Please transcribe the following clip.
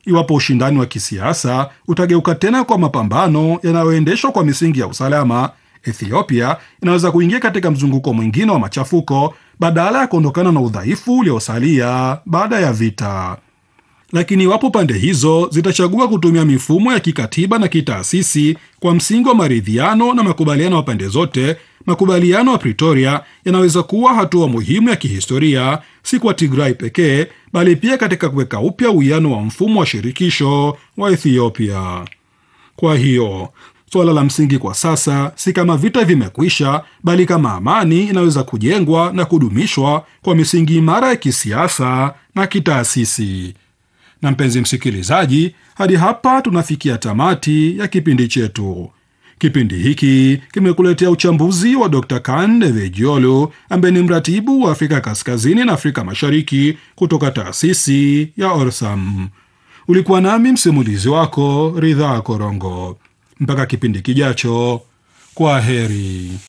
iwapo ushindani wa kisiasa utageuka tena kwa mapambano yanayoendeshwa kwa misingi ya usalama, Ethiopia inaweza kuingia katika mzunguko mwingine wa machafuko badala ya kuondokana na udhaifu uliosalia baada ya vita. Lakini iwapo pande hizo zitachagua kutumia mifumo ya kikatiba na kitaasisi kwa msingi wa maridhiano na makubaliano ya pande zote, makubaliano ya Pretoria yanaweza kuwa hatua muhimu ya kihistoria, si kwa Tigray pekee, bali pia katika kuweka upya uwiano wa mfumo wa shirikisho wa Ethiopia. Kwa hiyo suala la msingi kwa sasa si kama vita vimekwisha, bali kama amani inaweza kujengwa na kudumishwa kwa misingi imara ya kisiasa na kitaasisi. Na mpenzi msikilizaji, hadi hapa tunafikia tamati ya kipindi chetu. Kipindi hiki kimekuletea uchambuzi wa Dr. Kande Vejiolu ambaye ni mratibu wa Afrika Kaskazini na Afrika Mashariki kutoka taasisi ya Orsam. Ulikuwa nami msimulizi wako Ridhaa Korongo. Mpaka kipindi kijacho, kwa heri.